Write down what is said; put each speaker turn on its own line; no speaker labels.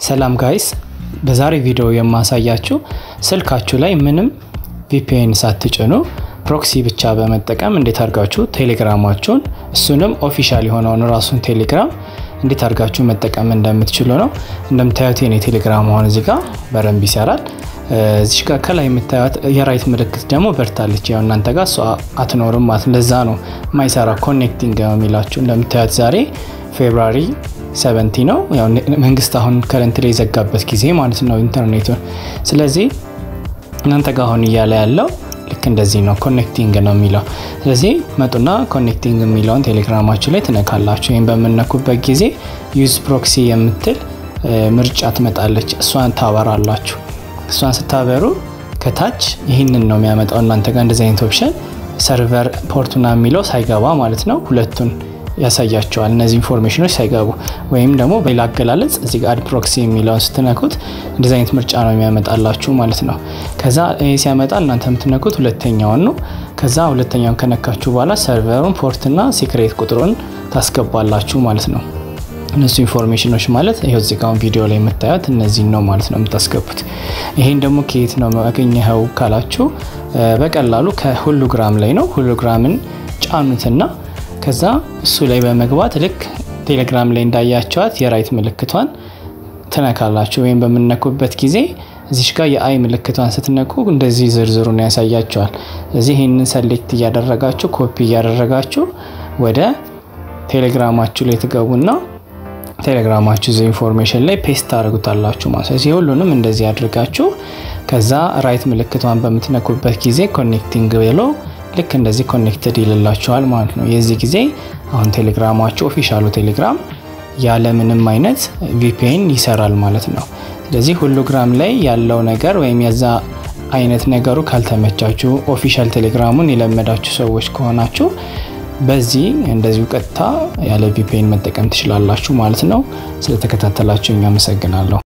ሰላም ጋይስ፣ በዛሬ ቪዲዮ የማሳያችሁ ስልካችሁ ላይ ምንም ቪፒኤን ሳትጭኑ ፕሮክሲ ብቻ በመጠቀም እንዴት አድርጋችሁ ቴሌግራማችሁን እሱንም ኦፊሻል የሆነውን ራሱን ቴሌግራም እንዴት አድርጋችሁ መጠቀም እንደምትችሉ ነው። እንደምታዩት የኔ ቴሌግራም አሁን እዚህ ጋር በረንብ ይሰራል። እዚህ ጋር ከላይ የምታዩት የራይት ምልክት ደግሞ በርታለች። ያው እናንተ ጋር እሷ አትኖርም ማለት ለዛ ነው ማይሰራ ኮኔክቲንግ ነው የሚላችሁ። እንደምታዩት ዛሬ ፌብራሪ ሰቨንቲ ነው። ያው መንግስት አሁን ከረንት ላይ የዘጋበት ጊዜ ማለት ነው ኢንተርኔቱን። ስለዚህ እናንተ ጋር አሁን እያለ ያለው ልክ እንደዚህ ነው፣ ኮኔክቲንግ ነው የሚለው። ስለዚህ መጡና ኮኔክቲንግ የሚለውን ቴሌግራማችሁ ላይ ትነካላችሁ። ይህም በምነኩበት ጊዜ ዩዝ ፕሮክሲ የምትል ምርጫ ትመጣለች። እሷን ታበራላችሁ። እሷን ስታበሩ ከታች ይህንን ነው የሚያመጣው እናንተ ጋር እንደዚህ አይነት ኦፕሽን ሰርቨር ፖርቱና የሚለው ሳይገባ ማለት ነው ሁለቱን ያሳያቸዋል እነዚህ ኢንፎርሜሽኖች ሳይገቡ ወይም ደግሞ በሌላ አገላለጽ እዚህ ጋር አድ ፕሮክሲ የሚለውን ስትነኩት እንደዚህ አይነት ምርጫ ነው የሚያመጣላችሁ ማለት ነው። ከዛ ይህ ሲያመጣ እናንተ የምትነኩት ሁለተኛውን ነው። ከዛ ሁለተኛውን ከነካችሁ በኋላ ሰርቨሩን ፖርትና ሲክሬት ቁጥሩን ታስገባላችሁ ማለት ነው። እነሱ ኢንፎርሜሽኖች ማለት ይኸው እዚህ ጋር ቪዲዮ ላይ የምታዩት እነዚህን ነው ማለት ነው የምታስገቡት። ይሄን ደግሞ ከየት ነው ያገኘኸው ካላችሁ በቀላሉ ከሁሉግራም ላይ ነው። ሁሉግራምን ጫኑትና ከዛ እሱ ላይ በመግባት ልክ ቴሌግራም ላይ እንዳያቸዋት የራይት ምልክቷን ትነካላችሁ። ወይም በምነኩበት ጊዜ እዚሽ ጋር የአይ ምልክቷን ስትነኩ እንደዚህ ዝርዝሩን ያሳያቸዋል። እዚህ ይህንን ሰሌክት እያደረጋችሁ ኮፒ እያደረጋችሁ ወደ ቴሌግራማችሁ ላይ ትገቡና ቴሌግራማችሁ ዚ ኢንፎርሜሽን ላይ ፔስት ታደርጉታላችሁ ማለት ነው። ሁሉንም እንደዚህ አድርጋችሁ ከዛ ራይት ምልክቷን በምትነኩበት ጊዜ ኮኔክቲንግ ብሎ ልክ እንደዚህ ኮኔክትድ ይልላችኋል ማለት ነው። የዚህ ጊዜ አሁን ቴሌግራማችሁ ኦፊሻሉ ቴሌግራም ያለ ምንም አይነት ቪፒኤን ይሰራል ማለት ነው። ስለዚህ ሁሉግራም ላይ ያለው ነገር ወይም የዛ አይነት ነገሩ ካልተመቻችሁ ኦፊሻል ቴሌግራሙን የለመዳችሁ ሰዎች ከሆናችሁ በዚህ እንደዚሁ ቀጥታ ያለ ቪፒኤን መጠቀም ትችላላችሁ ማለት ነው። ስለተከታተላችሁ እኛ አመሰግናለሁ።